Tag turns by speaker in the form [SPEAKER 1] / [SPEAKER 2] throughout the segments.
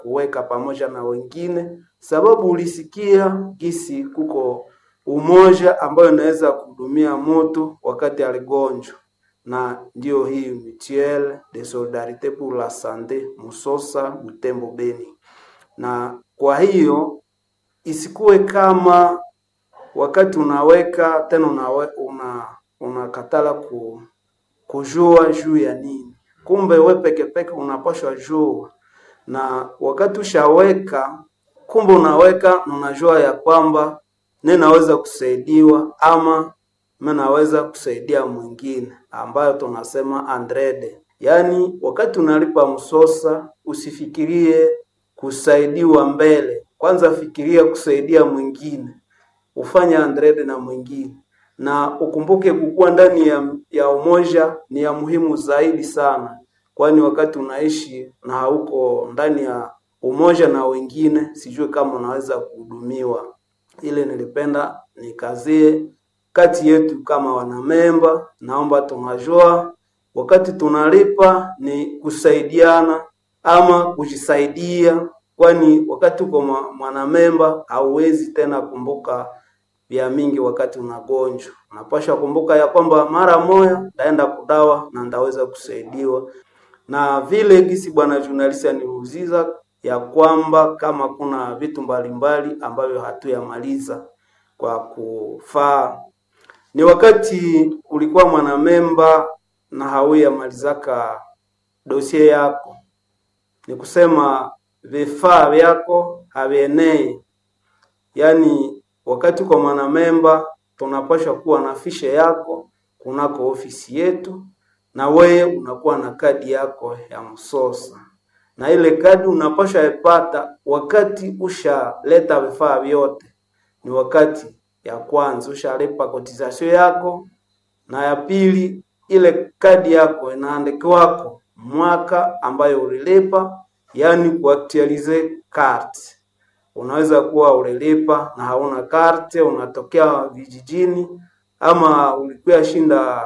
[SPEAKER 1] kuweka pamoja na wengine, sababu ulisikia gisi kuko umoja ambayo inaweza kuhudumia mtu wakati aligonjwa, na ndio hii mutuelle de solidarite pour la sante Musosa Butembo Beni. Na kwa hiyo isikuwe kama wakati unaweka tena unawe, una unakatala ku, kujua juu ya nini, kumbe we peke peke unapashwa jua, na wakati ushaweka, kumbe unaweka na unajua ya kwamba ninaweza kusaidiwa ama mimi naweza kusaidia mwingine, ambayo tunasema andrede. Yaani, wakati unalipa msosa usifikirie kusaidiwa mbele, kwanza fikiria kusaidia mwingine, ufanye andrede na mwingine, na ukumbuke kukuwa ndani ya, ya umoja ni ya muhimu zaidi sana, kwani wakati unaishi na hauko ndani ya umoja na wengine, sijui kama unaweza kuhudumiwa. Ile nilipenda nikazie kati yetu kama wanamemba, naomba tunajua wakati tunalipa ni kusaidiana ama kujisaidia, kwani wakati uko mwanamemba hauwezi tena kumbuka vya mingi. Wakati unagonjwa unapasha kumbuka ya kwamba mara moya ndaenda kudawa na ndaweza kusaidiwa, na vile gisi bwana journalist aniuziza ya kwamba kama kuna vitu mbalimbali ambavyo hatuyamaliza kwa kufaa ni wakati ulikuwa mwanamemba na hauyamalizaka dosie yako, ni kusema vifaa vyako havienei. Yaani wakati kwa mwanamemba tunapaswa kuwa na fishe yako kunako ofisi yetu, na wewe unakuwa na kadi yako ya msosa, na ile kadi unapaswa ipata wakati ushaleta vifaa vyote, ni wakati ya kwanza ushalipa kotisasio yako, na ya pili ile kadi yako inaandikiwako mwaka ambayo ulilipa, yaani kuaktualize carte. Unaweza kuwa ulilipa na hauna karte, unatokea vijijini ama ulikuwa shinda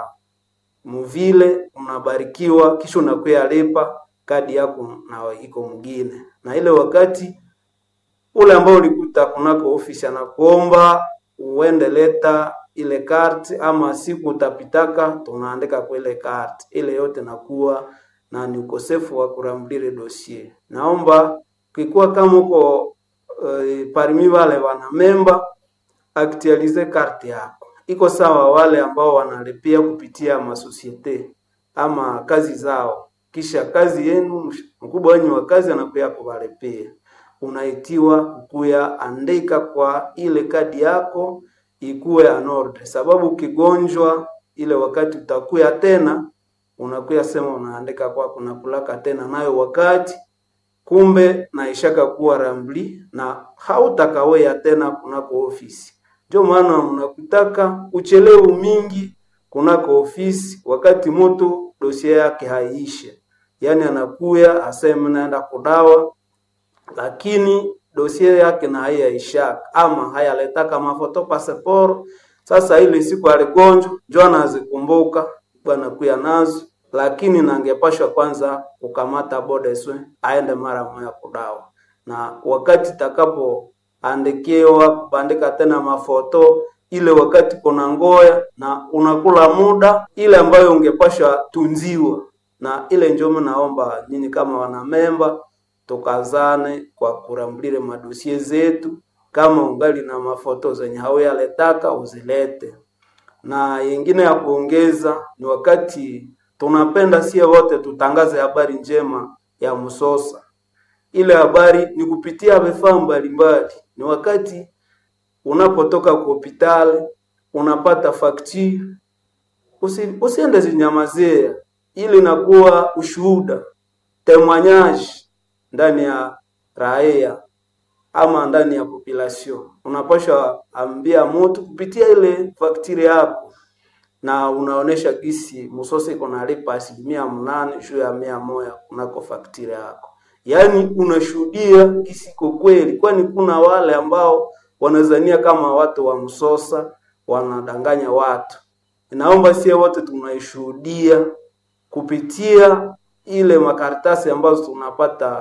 [SPEAKER 1] muvile, unabarikiwa kisha unakuya lipa kadi yako na iko mwingine, na ile wakati ule ambao ulikuta kunako ofisi anakuomba uende leta ile karte, ama siku utapitaka tunaandika kwa ile karte ile yote, nakuwa na ni ukosefu wa kuramdire dossier. Naomba kikuwa kama uko uh, parmi wale wana memba actualize karte yako, iko sawa wale ambao wanalipia kupitia masosiete ama kazi zao, kisha kazi yenu mkubwa wenyu wa kazi anakuya kuwalipia unaitiwa kukuya andika kwa ile kadi yako ikuwe anorde, sababu ukigonjwa ile wakati utakuya tena unakuya sema unaandika kwa kuna kulaka tena nayo wakati kumbe naishaka kuwa rambli na hautakawea tena kunako ofisi. Ndio maana mnakutaka uchelewu mingi kunako ofisi, wakati mtu dosie yake haiishe, yaani anakuya aseme naenda kudawa lakini dosie yake na haiyaishaka ama hayaletaka mafoto passport. Sasa ile siku aligonjwa njo anazikumbuka bwana kuya nazo, lakini nangepashwa kwanza kukamata bodeswe aende mara moja kudawa, na wakati takapoandikiwa kubandika tena mafoto ile wakati kuna ngoya na unakula muda ile ambayo ungepashwa tunziwa, na ile njomo naomba nyinyi kama wanamemba tukazane kwa kurambulile madosie zetu. Kama ungali na mafoto zenye hauyaletaka uzilete, na yengine ya kuongeza ni wakati tunapenda sie wote tutangaze habari njema ya Musosa. Ile habari ni kupitia vifaa mbalimbali. Ni wakati unapotoka kwa hospitali unapata fakti, usi, usiende zinyamazia, ili inakuwa ushuhuda temwanyaji ndani ya raia ama ndani ya population, unapasha ambia mtu kupitia ile faktiri yako, na unaonesha gisi Musosa iko nalipa asilimia mnane juu ya mia moja kunako faktiri yako, yaani unashuhudia gisi iko kweli, kwani kuna wale ambao wanazania kama watu wa Musosa wanadanganya watu. Inaomba sie wote tunaishuhudia kupitia ile makaratasi ambazo tunapata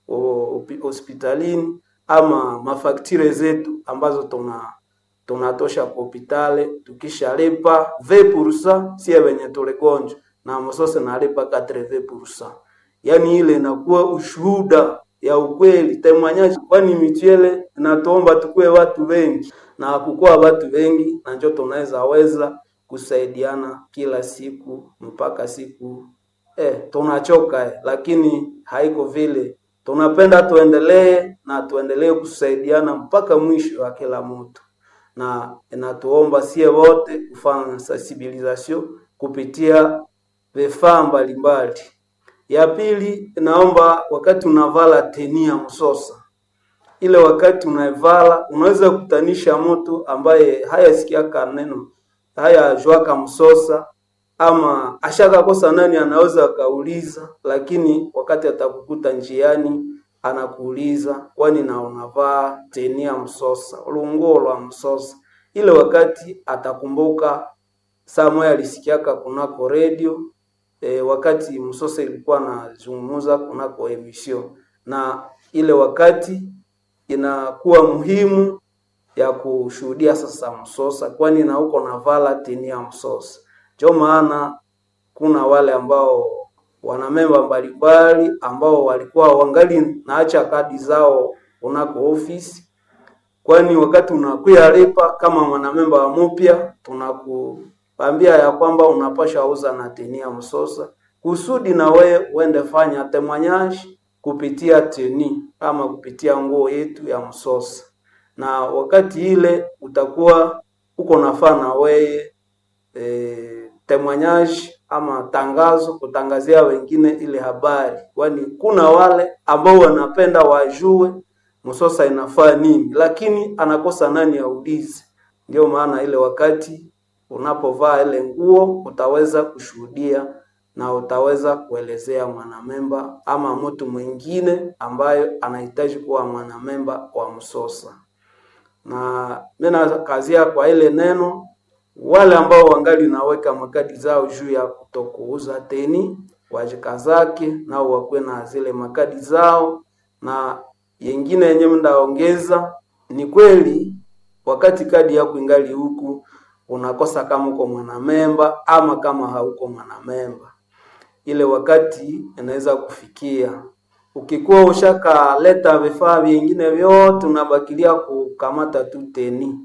[SPEAKER 1] o- hospitalini ama mafaktire zetu ambazo tuna tunatosha kwa hopitale tukishalipa 20% sie wenye tuligonjwa na msose nalipa 80%. Yaani ile inakuwa ushuhuda ya ukweli temwanyaji, kwani michele inatuomba tukue watu wengi na kukuwa watu wengi, na njo tunaweza weza kusaidiana kila siku mpaka siku eh, tunachoka eh, lakini haiko vile. Tunapenda tuendelee na tuendelee kusaidiana mpaka mwisho wa kila mtu na inatuomba sie wote kufanya sensibilisation kupitia vifaa mbalimbali. Ya pili, inaomba wakati unavala tenia msosa, ile wakati unaivala unaweza kutanisha mtu ambaye hayasikiaka neno hayajuaka msosa ama ashakakosa nani, anaweza akauliza, lakini wakati atakukuta njiani anakuuliza kwani na unavaa tenia msosa lunguo lwa msosa, ile wakati atakumbuka saa moya alisikiaka kunako redio e, wakati msosa ilikuwa nazungumuza kunako emission, na ile wakati inakuwa muhimu ya kushuhudia sasa msosa, kwani na uko navala tenia msosa. Ndio maana kuna wale ambao wana memba mbalimbali ambao walikuwa wangali naacha kadi zao kunako ofisi, kwani wakati unakuya lipa kama mwanamemba wa mupya, tunakuambia ya kwamba unapasha uza na tenia msosa kusudi na we uende fanya temwanyaji kupitia teni ama kupitia nguo yetu ya msosa, na wakati ile utakuwa uko nafaa na weye e, temwanyaji ama tangazo kutangazia wengine ile habari, kwani kuna wale ambao wanapenda wajue msosa inafaa nini, lakini anakosa nani aulize. Ndio maana ile wakati unapovaa ile nguo utaweza kushuhudia na utaweza kuelezea mwanamemba ama mtu mwingine ambayo anahitaji kuwa mwanamemba wa msosa. Na mimi nakazia kwa ile neno wale ambao wangali naweka makadi zao juu ya kutokuuza teni wajikazake nao wakuwe na zile makadi zao, na yengine yenye mnaongeza ni kweli, wakati kadi yako ingali huku unakosa kama uko mwanamemba ama kama hauko mwanamemba, ile wakati inaweza kufikia ukikuwa ushakaleta vifaa vingine vyote unabakilia kukamata tu teni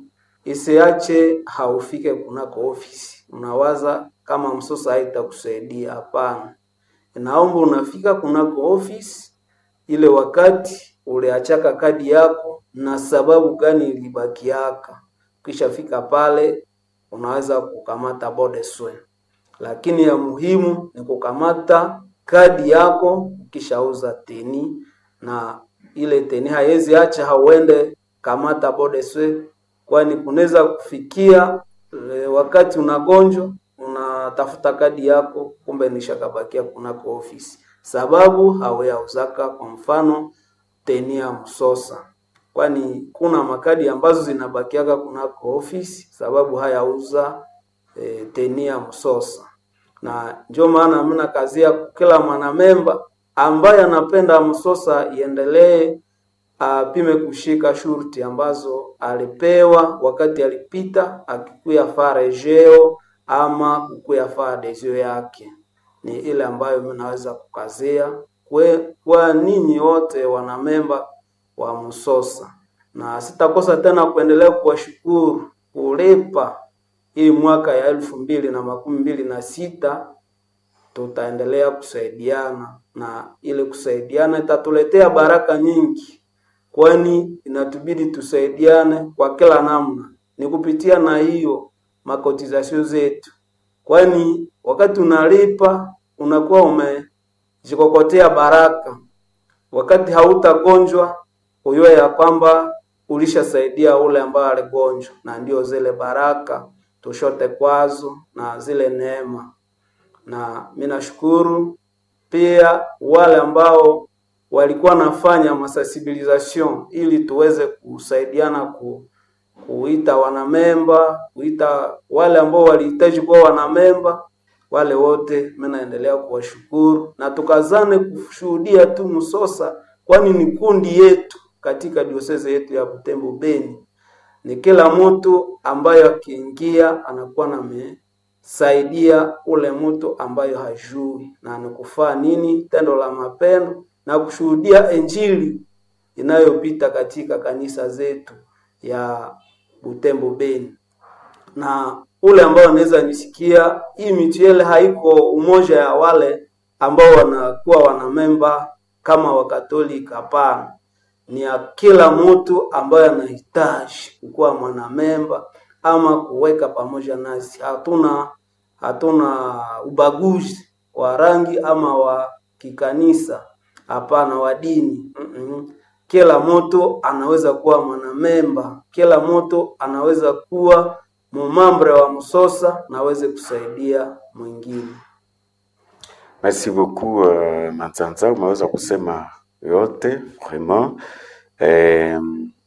[SPEAKER 1] isiache haufike kunako ofisi, unawaza kama msosa haitakusaidia. Hapana, inaomba unafika kunako ofisi ile wakati uliachaka kadi yako na sababu gani ilibakiaka. Ukishafika pale unaweza kukamata bodeswe, lakini ya muhimu ni kukamata kadi yako ukishauza teni, na ile teni haiwezi acha hauende kamata bodeswe kwani kunaweza kufikia e, wakati unagonjwa unatafuta kadi yako, kumbe nishakabakia kunako ofisi, sababu hawayauzaka kwa mfano tenia msosa, kwani kuna makadi ambazo zinabakiaka kunako ofisi sababu hayauza e, tenia msosa, na ndio maana mna kazia kila mwanamemba ambaye anapenda msosa iendelee apime kushika shurti ambazo alipewa wakati alipita akikuya faa rejeo ama kukuya faa desio yake. Ni ile ambayo mimi naweza kukazia kwe, kwa ninyi wote wanamemba wa Msosa, na sitakosa tena kuendelea kuwashukuru kulipa hii mwaka ya elfu mbili na makumi mbili na sita tutaendelea kusaidiana na ile kusaidiana itatuletea baraka nyingi kwani inatubidi tusaidiane kwa kila namna, ni kupitia na hiyo makotizasio zetu, kwani wakati unalipa unakuwa umejikokotea baraka. Wakati hautagonjwa ujue ya kwamba ulishasaidia ule ambaye aligonjwa, na ndio zile baraka tushote kwazo na zile neema. Na mimi nashukuru pia wale ambao walikuwa nafanya masensibilisation ili tuweze kusaidiana ku, kuita wanamemba, kuita wale ambao walihitaji kuwa wanamemba. Wale wote mimi naendelea kuwashukuru na tukazane kushuhudia tu Msosa kwani ni kundi yetu katika dioseze yetu ya Butembo Beni. Ni kila mtu ambayo akiingia anakuwa namesaidia ule mtu ambayo hajui na anakufaa nini tendo la mapendo na kushuhudia injili inayopita katika kanisa zetu ya Butembo Beni na ule ambao anaweza nisikia, hii mituele haiko umoja ya wale ambao wanakuwa wanamemba kama Wakatolika. Hapana, ni ya kila mtu ambaye anahitaji kuwa mwanamemba ama kuweka pamoja nasi. Hatuna hatuna ubaguzi wa rangi ama wa kikanisa, hapana, wa dini mm-mm. Kila mtu anaweza kuwa mwanamemba, kila mtu anaweza kuwa mumambre wa msosa na aweze kusaidia mwingine.
[SPEAKER 2] Merci beaucoup uh, Manzanza, umeweza kusema yote vraiment. Eh,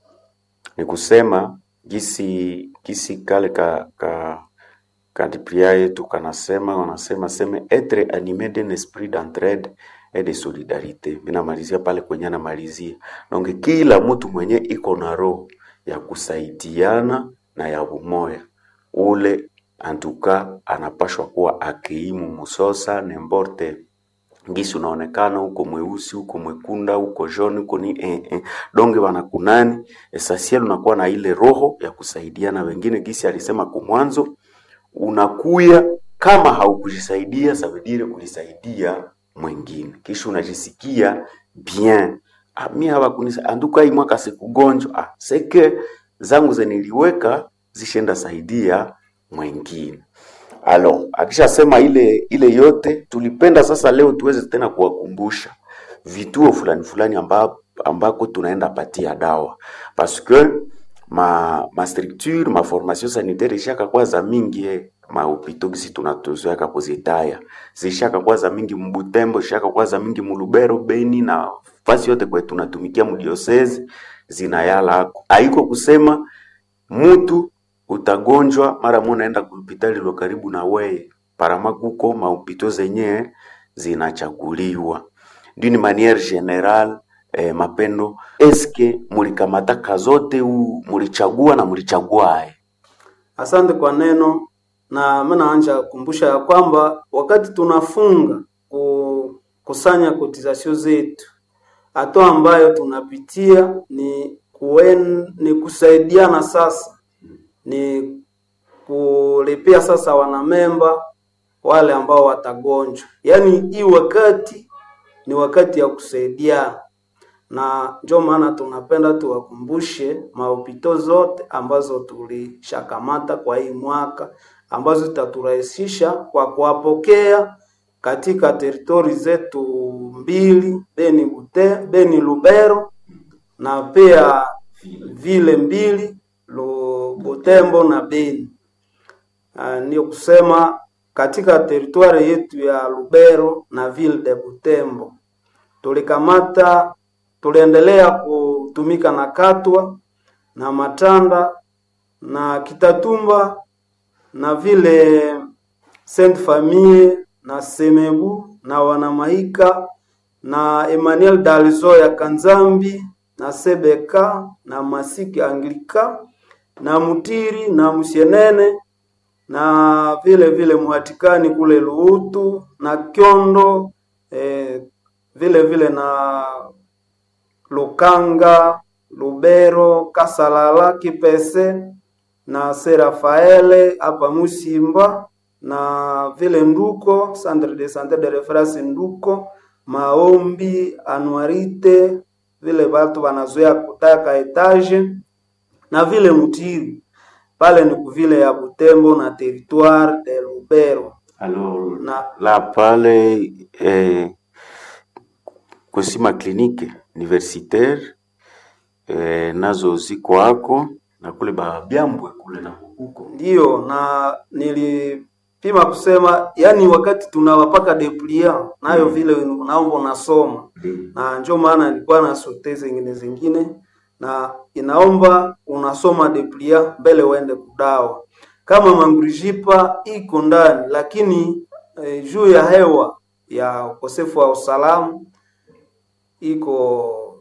[SPEAKER 2] ni kusema gisi gisi kale ka, ka kadipria yetu kanasema wanasema seme etre animé d'un esprit d'entraide et de solidarité. Minamalizia pale kwenye anamalizia donge, kila mtu mwenye iko na roho ya kusaidiana na ya umoya ule antuka anapashwa kuwa akiimu musosa nemborte ngisi unaonekana huko mweusi huko mwekunda huko joni huko ni eh, eh. donge wanakunani esasiel unakuwa na ile roho ya kusaidiana wengine gisi alisema kumwanzo unakuya kama haukujisaidia sabidire ulisaidia mwingine kisha unajisikia bien ah, mi hawakunisa anduka hii mwaka sikugonjwa ah, seke zangu zeniliweka zishenda saidia mwingine alo akishasema ile ile yote tulipenda sasa leo tuweze tena kuwakumbusha vituo fulani fulani amba, ambako tunaenda patia dawa parce que ma ma structure ma formation sanitaire ishaka kwa za mingi eh, mahopito gisi tunatozoeka kuzitaya zishaka kwa za mingi mbutembo ishaka kwa za mingi mulubero beni na fasi yote kwe tunatumikia mudiosezi zinayala hako haiko kusema mutu utagonjwa mara mo naenda kuhopitali lo karibu na weye parama kuko mahopito zenye zinachaguliwa d'une manière générale eh, mapendo eske mulikamataka zote u mulichagua na mulichaguae
[SPEAKER 1] Asante kwa neno, na mimi naanja kukumbusha ya kwamba wakati tunafunga kukusanya kotisasio zetu, hatua ambayo tunapitia ni kuen, ni kusaidiana sasa, ni kulipia sasa wanamemba wale ambao watagonjwa. Yaani hii wakati ni wakati ya kusaidiana, na ndio maana tunapenda tuwakumbushe mahopito zote ambazo tulishakamata kwa hii mwaka ambazo zitaturahisisha kwa kuwapokea katika teritori zetu mbili Beni, Bute, Beni Lubero na pia vile mbili Lu- Butembo na Beni. Uh, ndio kusema katika teritwari yetu ya Lubero na ville de Butembo tulikamata, tuliendelea kutumika na Katwa na Matanda na Kitatumba na vile Sainte Famille na Semebu na Wanamahika na Emmanuel Dalzo ya Kanzambi na Sebeka na Masiki Anglika na Mutiri na Musienene na vile vile Muhatikani kule Luutu na Kyondo eh, vile vile na Lukanga, Lubero, Kasalala, Kipese na Serafaele hapa Musimba na vile Nduko, Centre de Santé de Reference Nduko, Maombi, Anuarite, vile watu wanazoea kutaka etage na vile Mutiri pale ni kuvile ya Butembo na territoire de Lubero
[SPEAKER 2] alors
[SPEAKER 1] na
[SPEAKER 2] la pale eh, kusima klinike universitaire eh, nazo ziko hako na kule babyambwe kule na huko
[SPEAKER 1] Ndiyo, na nilipima kusema, yani wakati tunawapaka deplia nayo
[SPEAKER 2] Mm.
[SPEAKER 1] vile naomba unasoma, na ndio maana nilikuwa na sote zingine zingine, na inaomba unasoma deplia mbele uende kudawa. Kama mangurijipa iko ndani, lakini eh, juu ya hewa ya ukosefu wa usalama iko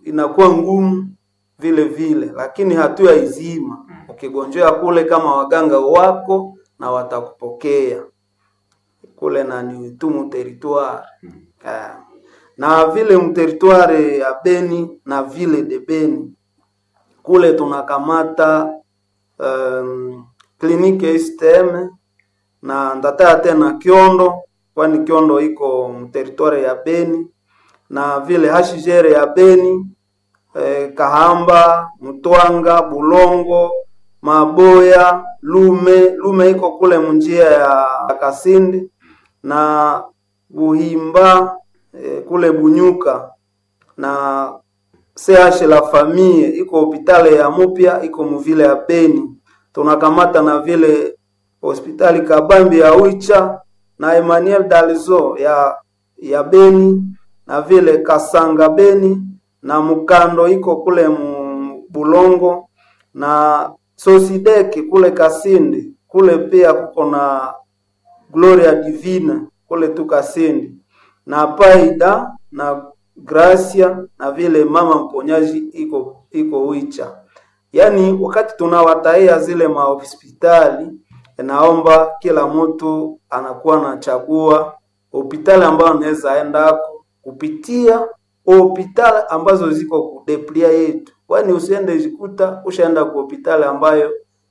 [SPEAKER 1] inakuwa ngumu vile vile, lakini hatua izima. Ukigonjea kule kama waganga wako na watakupokea kule na ni tu muteritware eh, na vile muteritware ya Beni na vile de Beni kule tunakamata um, kliniki STM na ndataa tena Kiondo, kwani Kiondo iko mteritware ya Beni na vile hashijere ya Beni eh, Kahamba, Mtwanga, Bulongo, Maboya, Lume. Lume iko kule munjia ya Kasindi na Buhimba eh, kule Bunyuka na CH la famille iko hopitali ya Mupya iko muvile ya Beni. Tunakamata na vile hospitali Kabambi ya Wicha na Emmanuel Dalzo ya ya Beni na vile Kasanga Beni na Mukando iko kule mu Bulongo na Sosideki kule Kasindi kule pia kuko na Gloria Divina kule tu Kasindi na Paida na Gracia na vile mama mponyaji iko iko Wicha. Yaani wakati tunawataia zile mahospitali, naomba kila mtu anakuwa anachagua hospitali ambayo anaweza endako kupitia hospitali ambazo ziko kudeplia yetu, kwani usiende jikuta ushaenda ku hospitali ambayo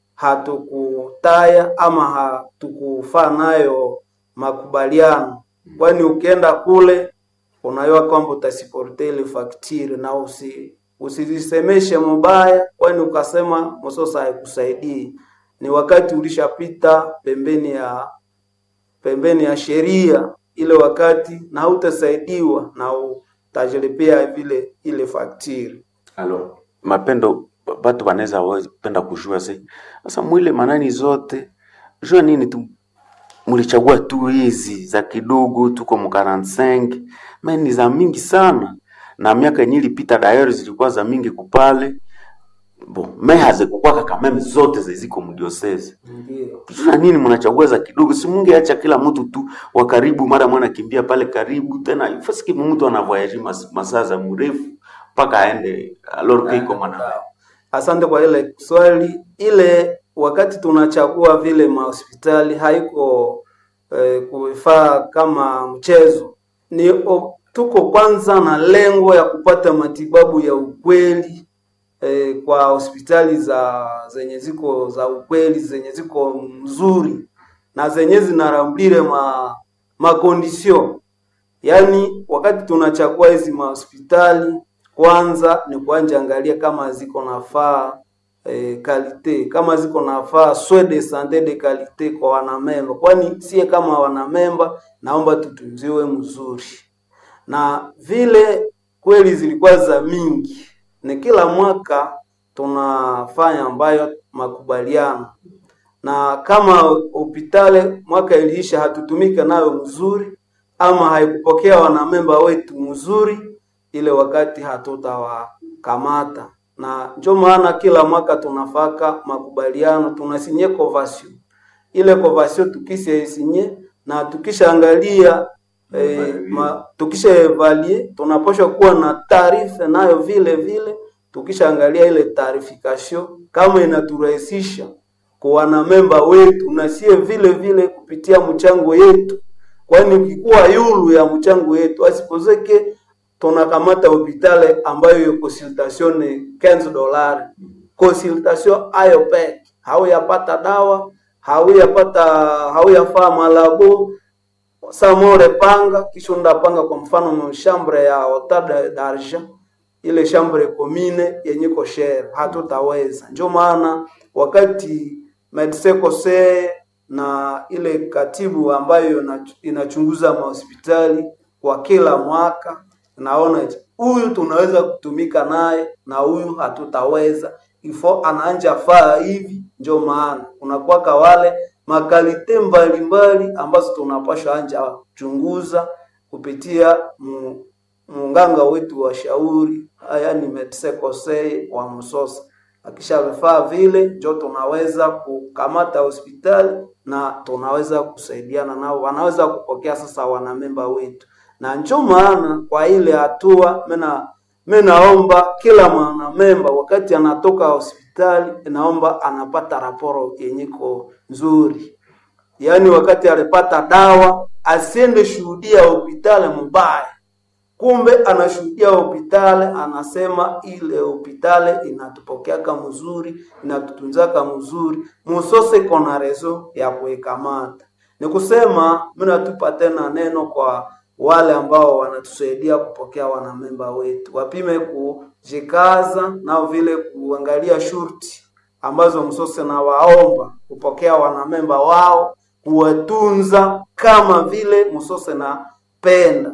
[SPEAKER 1] hatukutaya ama hatukufaa nayo makubaliano, kwani ukienda kule unajua kwamba utasiporte ile faktiri na usi usizisemeshe mubaya, kwani ukasema msosa haikusaidii. Ni wakati ulishapita pembeni ya pembeni ya sheria ile wakati, na hautasaidiwa na utajilipia vile ile faktiri.
[SPEAKER 2] Alors, mapendo batu banaweza penda kujua se sasa mwile manani zote jua nini tu mulichagua tu hizi za kidogo, tuko mu 45 mais ni za mingi sana, na miaka yenye ilipita dayari zilikuwa za mingi kupale bon mais hazikukwaka kameme zote ziziko mdiosese
[SPEAKER 1] Ndio.
[SPEAKER 2] Tuna nini mnachagua za kidogo? Si mungeacha kila mtu tu wa karibu, mara mwana kimbia pale karibu tena, ifasiki mtu anavoyaji mas, masaa za mrefu mpaka aende alors que iko mwana
[SPEAKER 1] Asante kwa ile swali. Ile wakati tunachagua vile mahospitali haiko eh, kufaa kama mchezo, ni o, tuko kwanza na lengo ya kupata matibabu ya ukweli eh, kwa hospitali za zenye ziko za ukweli zenye ziko mzuri na zenye zinarambire ma makondisio Yaani, wakati tunachagua hizi mahospitali, kwanza ni kuanja angalia kama ziko nafaa eh, kalite kama ziko nafaa soins de sante de kalite kwa wanamemba, kwani sie kama wanamemba naomba tutunziwe mzuri, na vile kweli zilikuwa za mingi, ni kila mwaka tunafanya ambayo makubaliano na kama hospitali mwaka iliisha hatutumike nayo mzuri ama haikupokea wanamemba wetu mzuri, ile wakati hatutawakamata, na ndio maana kila mwaka tunafaka makubaliano, tunasinye convention. Ile convention tukishasinye na tukishaangalia eh, ma, tukisha evaluate tunapaswa kuwa na taarifa nayo vile vile, tukishaangalia ile taarifikasio kama inaturahisisha kwa wanamemba wetu na sie vile vile kupitia mchango yetu, kwani ukikuwa yulu ya mchango yetu asipozeke tunakamata hospitali ambayo hiyo consultation ni 15 dolari. Consultation ayo peke hauyapata dawa, hauyapata hauyafaa malabo samore panga kisha undapanga kwa mfano mshambre ya hotada d'argent ile chambre commune yenye ko share hatutaweza. Ndio maana wakati medecin conseil na ile katibu ambayo ina- inachunguza mahospitali kwa kila mwaka, naona eti, huyu tunaweza kutumika naye na huyu hatutaweza, ifo anaanja faa hivi. Ndio maana unakuwaka wale makalite mbalimbali ambazo tunapasha anja chunguza kupitia mu, munganga wetu wa shauri, yaani medecin conseil wa Msosa akisha vifaa vile njo tunaweza kukamata hospitali na tunaweza kusaidiana nao, wanaweza kupokea sasa wanamemba wetu, na njo maana kwa ile hatua mena mi naomba kila mwanamemba wakati anatoka hospitali, naomba anapata raporo yenyeko nzuri, yaani wakati alipata dawa asiende shuhudia hospitali mbaya kumbe anashuhudia hospitali, anasema ile hospitali inatupokeaka mzuri, inatutunzaka mzuri, musose kona rezo ya kuikamata. Ni kusema mimi natupa tena neno kwa wale ambao wanatusaidia kupokea wanamemba wetu, wapime kujikaza nao vile kuangalia shurti ambazo msose na waomba kupokea wanamemba wao, kuwatunza kama vile msose na penda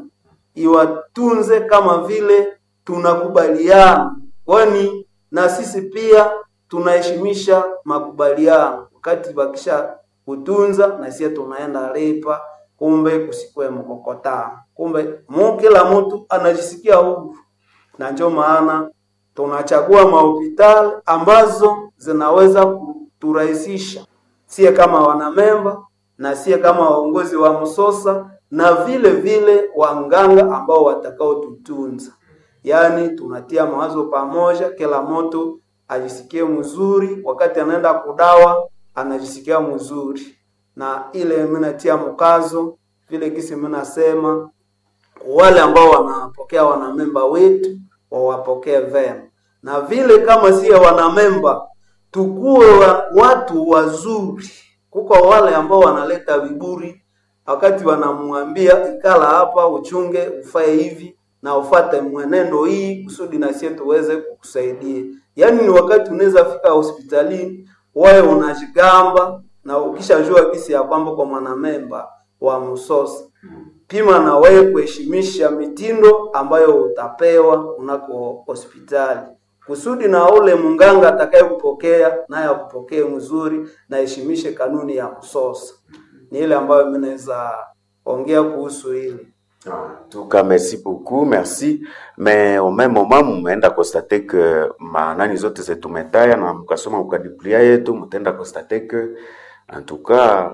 [SPEAKER 1] iwatunze kama vile tunakubaliana, kwani na sisi pia tunaheshimisha makubaliano. Wakati wakisha kutunza na sisi tunaenda lipa, kumbe kusikwe mkokotano, kumbe mu kila mtu anajisikia huru, na ndio maana tunachagua mahospitali ambazo zinaweza kuturahisisha sie kama wanamemba na sie kama waongozi wa msosa na vile vile wanganga ambao watakaotutunza. Yaani tunatia mawazo pamoja, kila mtu ajisikie mzuri, wakati anaenda kudawa anajisikia mzuri, na ile mimi natia mkazo vile kisi mimi nasema wale ambao wanapokea wanamemba wetu wawapokee vema, na vile kama siye wanamemba tukuwe wa, watu wazuri. Kuko wale ambao wanaleta viburi wakati wanamwambia ikala hapa, uchunge, ufae hivi na ufate mwenendo hii kusudi na sisi tuweze kukusaidia. Yaani ni wakati unaweza fika hospitalini wewe unajigamba na ukishajua kisi ya kwamba kwa mwanamemba wa msosi pima na wewe kuheshimisha mitindo ambayo utapewa unako hospitali kusudi na ule munganga atakayekupokea naye akupokee mzuri na heshimishe kanuni ya msosa. Ni ile ambayo mimi naweza ongea kuhusu hili.
[SPEAKER 2] En tout cas, merci beaucoup, merci. Mais au même moment, mumeenda constate que manani zote zetu metaya na mkasoma mkadiplia yetu, mtaenda constate que en tout cas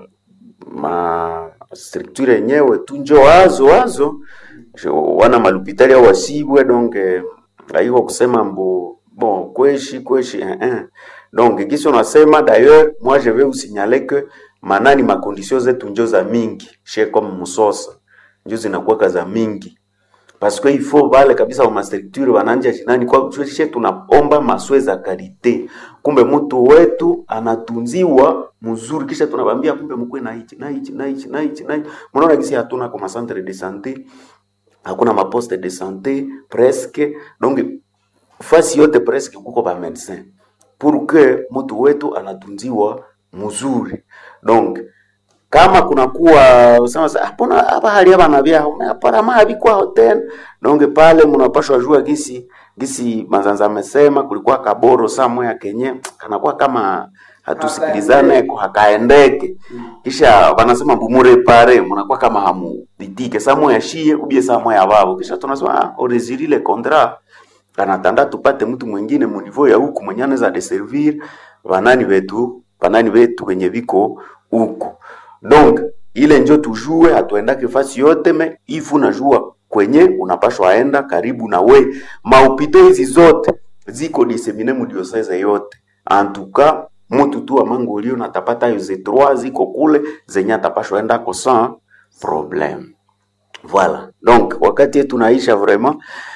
[SPEAKER 2] ma structure yenyewe tu njo wazo wazo Jo- wana malupitali au wasibwe donc eh, haiko kusema mbo bon kweshi kweshi eh, eh. donc kisi unasema d'ailleurs moi je vais vous signaler que manani makondisio zetu njo za mingi she comme musosa njo zinakuwaka za mingi parce que il faut vale kabisa wa mastructure wananja jinani kwa she tunaomba maswe za kalite kumbe mtu wetu anatunziwa mzuri kisha tunabambia kumbe mkwe na hichi na hichi na hichi na hichi na hichi mnaona kisi hatuna kwa centre de santé hakuna maposte de santé presque donc fasi yote presque kuko ba médecin pour que mtu wetu anatunziwa mzuri donc kama kunakuwa usema sa hapana hapa hali hapa na vya hapana mabi kwa hotel donc pale mnapashwa jua gisi gisi manzanza amesema kulikuwa kaboro samwe ya kenye kanakuwa kama hatusikilizane ko hakaendeke kisha wanasema bumure pare mnakuwa kama hamu ditike samwe ya shie ubie samwe ya babo kisha tunasema ah oresiri le contrat anatanda tupate mtu mwingine munivo ya huku mwenye anaweza deservir banani wetu banani wetu wenye viko huku donc ile njo tujue hatuendake fasi yote me ifu najua kwenye unapashwa aenda karibu na we maupito hizi zote ziko disemine mudioseze yote antuka mutu tu amangolio natapata yo ze trois ziko kule zenye atapashwa enda ko sans problème Voilà. Donc wakati yetu naisha vraiment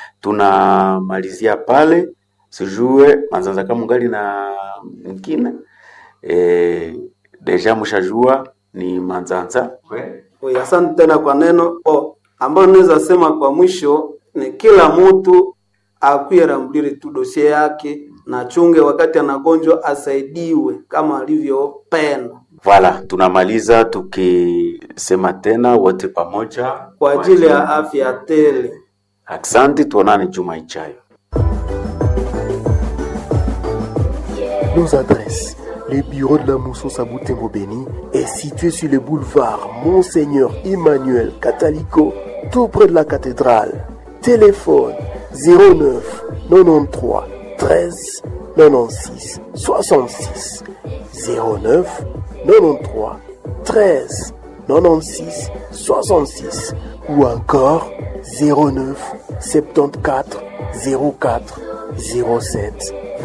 [SPEAKER 2] tunamalizia pale sijue manzanza kama ngali na mwingine eh, deja mshajua ni manzanza
[SPEAKER 1] Oye, asante tena kwa neno oh, ambayo naweza sema kwa mwisho ni kila mtu akuye rambulire tu dosie yake na chunge wakati anagonjwa asaidiwe kama alivyopenda
[SPEAKER 2] Voilà, tunamaliza tukisema tena wote pamoja
[SPEAKER 1] kwa ajili ya afya tele.
[SPEAKER 2] Asante, tuonane juma ijayo.
[SPEAKER 3] Nos adresses. Les bureaux de la Moussos à Boutembo Béni est situé sur le boulevard Monseigneur Emmanuel Catalico, tout près de la cathédrale. Téléphone 09 93 13 96 66 09 93 13 96 66 ou encore 09 74 04 07